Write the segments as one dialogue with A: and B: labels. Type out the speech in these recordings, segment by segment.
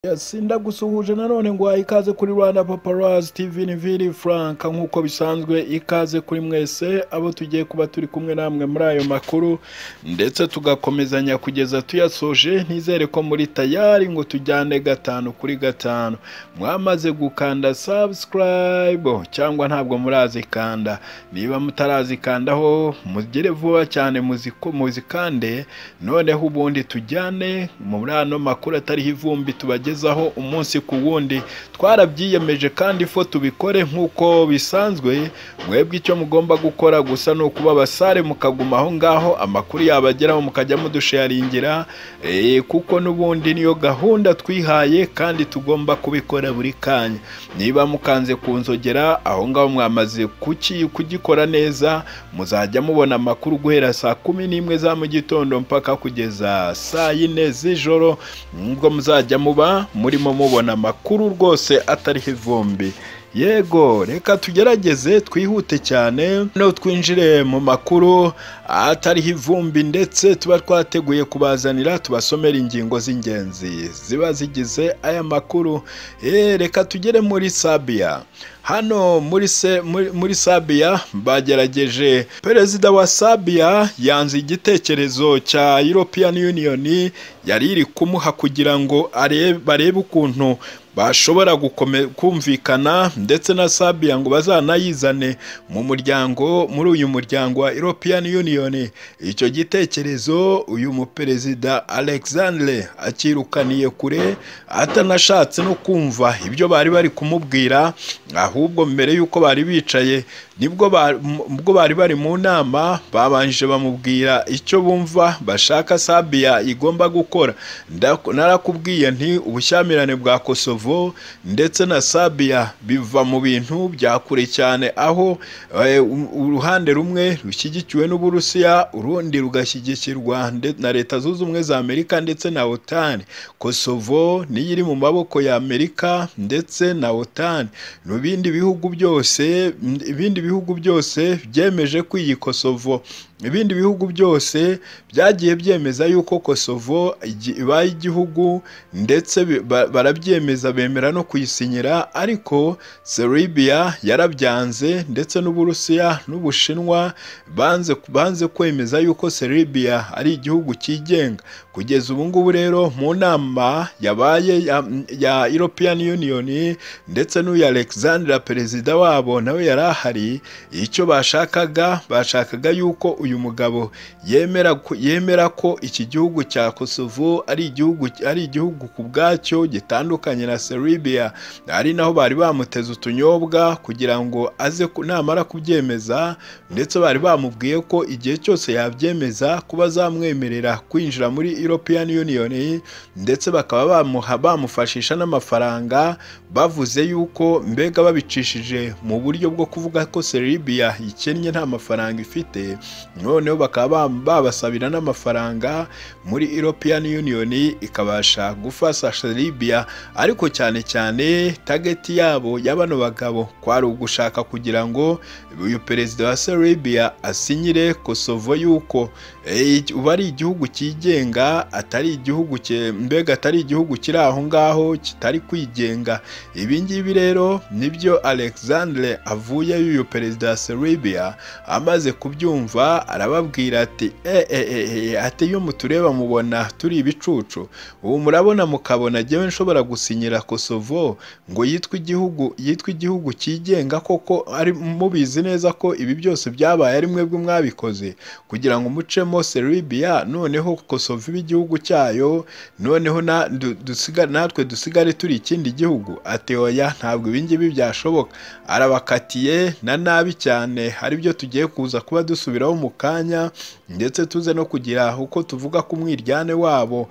A: Yes, ndagusuhuje nanone ngo ikaze kuri Rwanda Paparazzi TV ni Vili Frank nk'uko bisanzwe ikaze kuri mwese abo tugiye kuba turi kumwe namwe muri ayo makuru ndetse tugakomezanya kugeza tuyasoje ntizere ko muri tayari ngo tujyane gatanu kuri gatanu mwamaze gukanda subscribe cyangwa ntabwo murazikanda niba mutarazikandaho mugere vuba cyane muziko- muzikande noneho ubundi tujyane muri ano makuru atariho ivumbi tubajye tubagezaho umunsi ku wundi twarabyiyemeje kandi fo tubikore nk'uko bisanzwe mwebwe icyo mugomba gukora gusa ni ukuba abasare mukaguma aho ngaho amakuru yabageraho mukajya mudusharingira eh, kuko n'ubundi niyo gahunda twihaye kandi tugomba kubikora buri kanya niba mukanze kunzogera aho ngaho mwamaze kuki- kugikora neza muzajya mubona amakuru guhera saa kumi n'imwe za mu gitondo mpaka kugeza saa yine z'ijoro nubwo muzajya muba murimo mubona amakuru rwose atariho ivumbi yego reka tugerageze twihute cyane no twinjire mu makuru atariho ivumbi ndetse tuba twateguye kubazanira tubasomera ingingo z'ingenzi ziba zigize aya makuru Eh, reka tugere muri sabiya hano muri, se, muri, muri sabiya bagerageje perezida wa sabiya yanze igitekerezo cya european union yari iri kumuha kugira ngo arebe- barebe ukuntu bashobora gukome- kumvikana ndetse na sabiya ngo bazanayizane mu muryango muri uyu muryango wa european union icyo gitekerezo uyu muperezida alexandre akirukaniye kure atanashatse no kumva ibyo bari bari kumubwira ahubwo mbere y'uko bari bicaye nibwo ba- m- ubwo bari bari mu nama babanje bamubwira icyo bumva bashaka sabiya igomba gukora Ndak- narakubwiye nti ubushyamirane bwa kosovo ndetse na sabiya biva mu bintu bya kure cyane aho eh, u- uruhande rumwe rushyigikiwe n'uburusiya urundi rugashyigikirwa nde- na leta zunze ubumwe za amerika ndetse na otani kosovo niyo iri mu maboko ya amerika ndetse na otani mu bindi bihugu byose ibindi bihugu byose byemeje ko iyi kosovo ibindi bihugu byose byagiye byemeza yuko kosovo igi- ibaye igihugu ndetse bi- ba- barabyemeza bemera no kuyisinyira ariko serbia yarabyanze ndetse n'uburusiya n'ubushinwa banze, banze kwemeza yuko serbia ari igihugu cyigenga kugeza ubu ngubu rero mu nama yabaye ya, ya european union ndetse n'uyu alexandra perezida wabo nawe yari ahari icyo bashakaga bashakaga yuko uyu mugabo yemera ko- yemera ko iki gihugu cya kosovo ari igihugu ari igihugu ku bwacyo gitandukanye na serbia ari naho bari bamuteze utunyobwa kugira ngo aze ku- namara kubyemeza ndetse bari bamubwiye ko igihe cyose yabyemeza kuba azamwemerera kwinjira muri european union ndetse bakaba bamuha bamufashisha n'amafaranga bavuze yuko mbega babicishije mu buryo bwo kuvuga ko Serbia ikennye nta mafaranga ifite noneho bakaba ba- babasabira n'amafaranga muri European Union ikabasha gufasha Serbia ariko cyane cyane tageti yabo ya bano bagabo kwari ugushaka kugira ngo uyu perezida wa Serbia asinyire Kosovo yuko eh, uba ari igihugu cyigenga atari igihugu cye- mbega atari igihugu kiri aho ngaho kitari kwigenga ibi ngibi rero nibyo alexandre avuye y'uyu perezida wa serbia amaze kubyumva arababwira ati "Eh, eh, eh, eh, ati iyo mutureba mubona turi ibicucu ubu murabona mukabona jyewe nshobora gusinyira kosovo ngo yitwe igihugu yitwe igihugu cyigenga koko ari mubizi neza ko ibi byose byabaye ari mwebwe mwabikoze kugira ngo mucemo serbia noneho kosovo ibe igihugu cyayo noneho na- du- dusiga- natwe dusigare turi ikindi gihugu ati oya ntabwo ibi ngibi byashoboka arabakatiye na nabi cyane hari byo tugiye kuza kuba dusubiraho mu kanya ndetse tuze no kugira uko tuvuga ku mwiryane wabo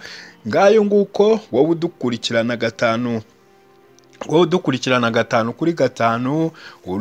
A: ngayo nguko wowe udukurikirana gatanu wowe udukurikirana gatanu kuri gatanu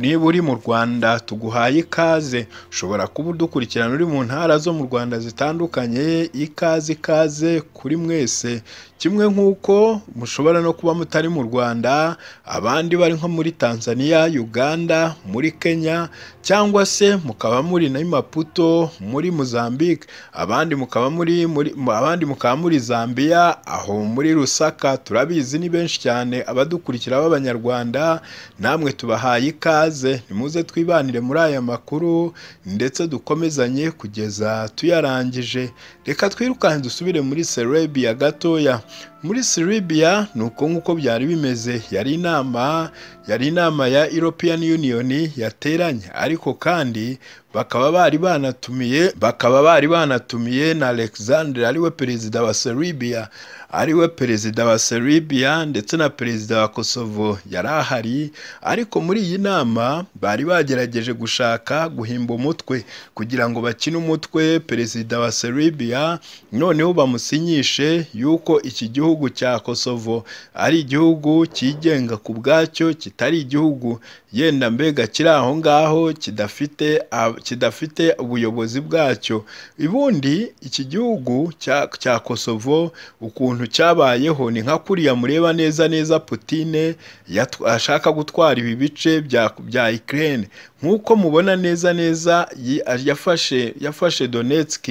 A: niba uri mu rwanda tuguhaye ikaze ushobora kuba udukurikirana uri mu ntara zo mu rwanda zitandukanye ikaze ikaze kuri mwese kimwe nk'uko mushobora no kuba mutari mu rwanda abandi bari nko muri tanzania uganda muri kenya cyangwa se mukaba muri na maputo muri mozambique abandi mukaba muri muri- mu- abandi mukaba muri zambia aho muri rusaka turabizi ni benshi cyane abadukurikira b'abanyarwanda namwe tubahaye ikaze nimuze twibanire muri aya makuru ndetse dukomezanye kugeza tuyarangije reka twirukanke dusubire muri serebiya gatoya muri serebiya ni uko nk'uko byari bimeze yari inama yari inama ya european union yateranye ariko kandi bakaba bari banatumiye bakaba bari banatumiye na alexandre ariwe perezida wa serebiya ariwe perezida wa serebiya ndetse na perezida wa kosovo yari ahari ariko muri iyi nama bari bagerageje gushaka guhimba umutwe kugira ngo bakine umutwe perezida wa serebiya noneho bamusinyishe yuko iki gihugu cya kosovo ari igihugu cyigenga ku bwacyo kitari igihugu yenda mbega kiri aho ngaho kidafite ab- kidafite ubuyobozi bwacyo ubundi iki gihugu cya cya kosovo ukuntu cyabayeho ni nka kuriya mureba neza neza putine yatw- ashaka gutwara ibi bice bya bya Ukraine nk'uko mubona neza neza yi- yafashe yafashe Donetsk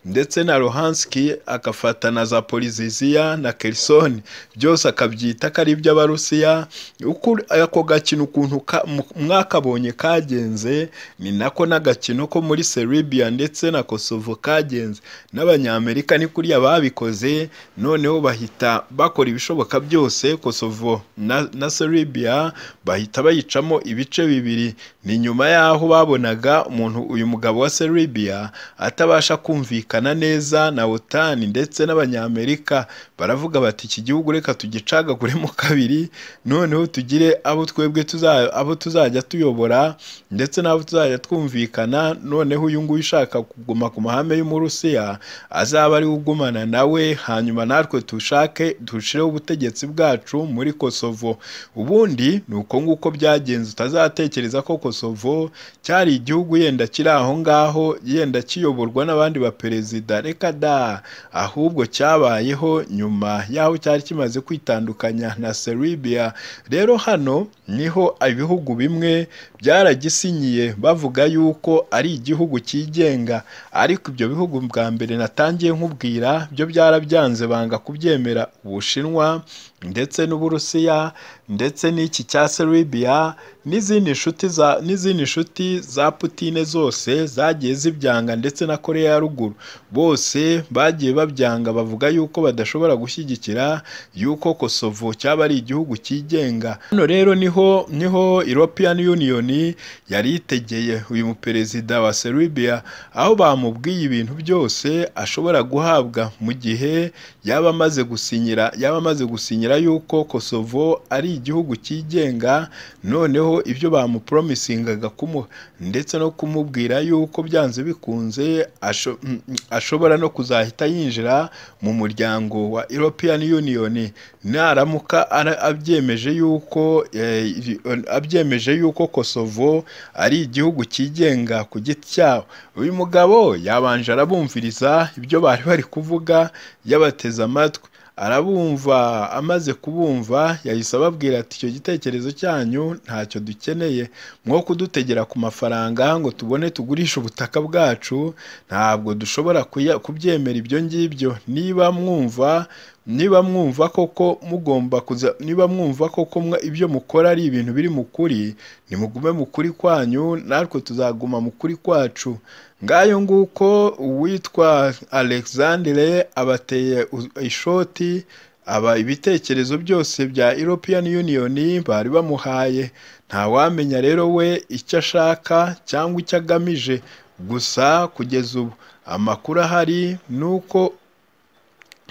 A: ndetse na Luhansk agafata na Zaporizhia na Kherson byose akabyita ko ari iby'Abarusiya uko ako gakino ukuntu ka- mu- mwakabonye kagenze ni nako n'agakino ko muri Serbia ndetse na Kosovo kagenze n'abanyamerika ni kuriya babikoze noneho bahita bakora ibishoboka byose Kosovo na, na Serbia bahita bayicamo ibice bibiri ni nyuma y'aho babonaga umuntu uyu mugabo wa Serbia atabasha kumvikana neza na OTAN ndetse n'abanyamerika baravuga bati iki gihugu reka tugicagaguremo kabiri noneho tugire abo twebwe tuza- abo tuzajya tuyobora ndetse n'abo tuzajya twumvikana noneho uyu nguyu ushaka kuguma ku mahame y'umurusiya azaba ari we ugumana nawe hanyuma natwe dushake dushireho ubutegetsi bwacu muri kosovo ubundi ni uko nguko byagenze utazatekereza ko kosovo cyari igihugu yenda kiri aho ngaho yenda kiyoborwa n'abandi baperezida reka da ahubwo cyabayeho nyuma y'aho cyari kimaze kwitandukanya na serbia rero hano niho ibihugu bimwe byaragisinyiye bavuga yuko ari igihugu cyigenga ariko ibyo bihugu bwa mbere natangiye nkubwira byo byarabyanze banga kubyemera ubushinwa ndetse n'uburusiya ndetse n'iki cya serbia n'izindi nshuti za n'izindi nshuti za putine zose zagiye zibyanga ndetse na koreya ya ruguru bose bagiye babyanga bavuga yuko badashobora gushyigikira yuko kosovo cyaba ari igihugu cyigenga hano rero niho niho european union yari yitegeye uyu muperezida wa serbia aho bamubwiye ibintu byose ashobora guhabwa mu gihe yaba amaze gusinyira yaba amaze gusinyira yuko kosovo ari igihugu cyigenga noneho ibyo bamupromisingaga kumuha ndetse no kumubwira yuko byanze bikunze asho- mm, mm, ashobora no kuzahita yinjira mu muryango wa European Union naramuka ara- abyemeje yuko eh, iri- abyemeje yuko Kosovo ari igihugu cyigenga ku giti cyawo uyu mugabo yabanje arabumviriza ibyo bari bari kuvuga yabateze amatwi arabumva amaze kubumva yahise ababwira ati icyo gitekerezo cyanyu ntacyo dukeneye mwo kudutegera ku mafaranga ngo tubone tugurishe ubutaka bwacu ntabwo dushobora kuya- kubyemera ibyo ngibyo niba mwumva niba mwumva koko mugomba kuza niba mwumva koko mwa- ibyo mukora ari ibintu biri mu kuri nimugume mu kuri kwanyu natwe tuzaguma mu kuri kwacu ngayo nguko uwitwa alexandre abateye u- ishoti aba ibitekerezo byose bya european union bari bamuhaye ntawamenya rero we icyo ashaka cyangwa icyo agamije gusa kugeza ubu amakuru ahari ni uko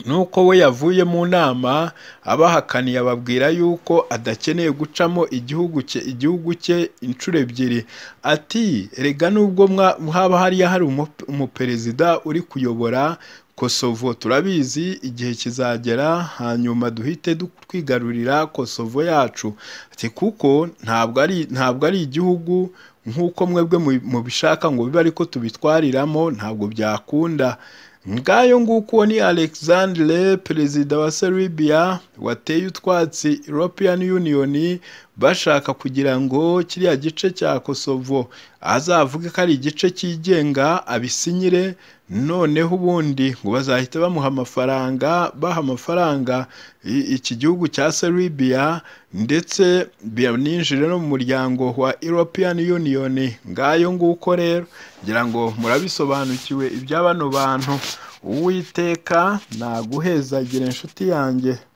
A: nuko we yavuye mu nama abahakaniye ababwira yuko adakeneye gucamo igihugu cye igihugu cye inshuro ebyiri ati erega nubwo mwa- haba hariya hari umu- umuperezida uri kuyobora kosovo turabizi igihe kizagera hanyuma duhite du- twigarurira kosovo yacu ati kuko ntabwo ari ntabwo ari igihugu nk'uko mwebwe mu- mubishaka ngo bibe ariko tubitwariramo ntabwo byakunda ngayo nguko ni alexandre perezida wa serbia wateye utwatsi european union bashaka kugira ngo kiriya gice cya kosovo azavuge ko ari igice cyigenga abisinyire noneho ubundi ngo bazahita bamuha amafaranga baha amafaranga iki gihugu cya serbia ndetse bininjire no mu muryango wa european union ngayo nguko rero ngira ngo murabisobanukiwe ibya bano bantu uwiteka naguhezagire inshuti yanjye